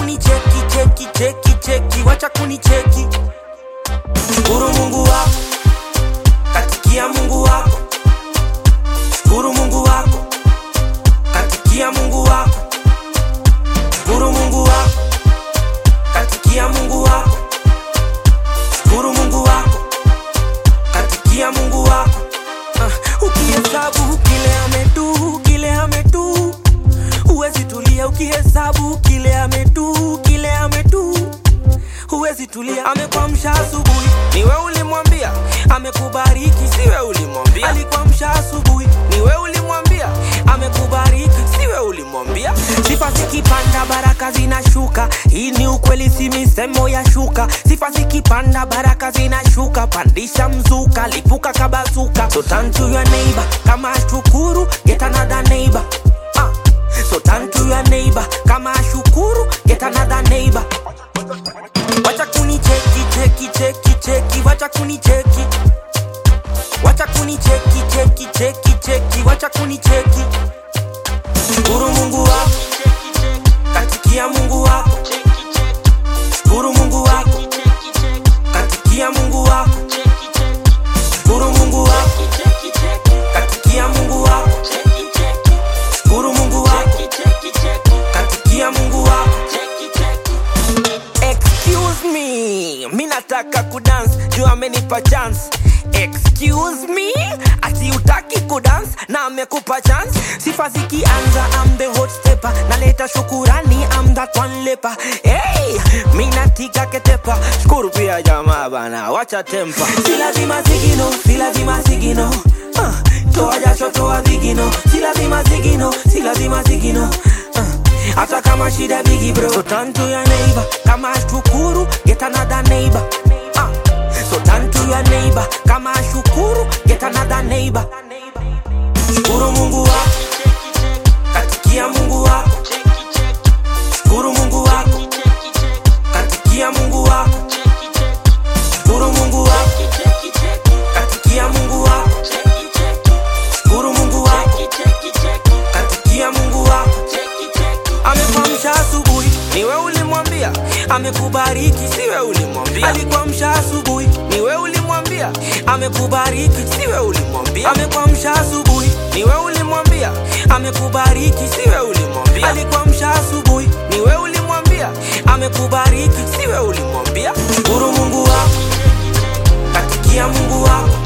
kunicheki cheki cheki cheki wacha kunicheki shukuru mungu wako katikia mungu wako shukuru mungu wako katikia mungu wako shukuru mungu wako katikia mungu wako shukuru mungu wako katikia mungu wako uh, ukihesabu kile ametu kile ametu huwezi tulia ukihesabu kile ametu kile ametu huwezi tulia amekwamsha asubuhi niwe ulimwambia amekubariki siwe ulimwambia alikwamsha asubuhi niwe ulimwambia amekubariki siwe ulimwambia sifa zikipanda baraka zinashuka hii ni ukweli si misemo ya shuka sifa zikipanda baraka zinashuka pandisha mzuka lipuka kabazuka so turn to your neighbor kama shukuru get another neighbor ah. so turn to your neighbor kama shukuru get another neighbor wacha kunicheki cheki cheki cheki wacha kunicheki wacha kunicheki cheki cheki cheki wacha kunicheki shukuru mungu wako katikia mungu wako shukuru mungu wako katikia mungu wako shukuru mungu wako katikia mungu wako shukuru mungu wako katikia mungu wako excuse me mi nataka kudance juu amenipa chance excuse me ati utaki kudance na amekupa chance sifa zikianza am the hot stepper naleta shukurani am that one leper hey, mi natika ketepa shukuru pia jamaa bana wacha tempa si lazima zigino si lazima zigino uh, toa jasho toa vigino si lazima zigino si lazima zigino uh, hata kama shida bigi bro so turn to your neighbor kama shukuru get another neighbor ah. so turn to your neighbor kama shukuru get another neighbor shukuru mungu wako katikia mungu wako shukuru mungu wako katikia mungu wako shukuru mungu wako katikia mungu wako shukuru mungu wako katikia mungu wako amekwamsha asubuhi niwe ulimwambia amekubariki siwe ulimwambia alikwamsha asubuhi niwe ulimwambia amekubariki siwe ulimwambia amekwamsha asubuhi niwe ulimwambia amekubariki siwe ulimwambia alikwamsha asubuhi niwe ulimwambia amekubariki siwe ulimwambia shukuru mungu wako katikia mungu wako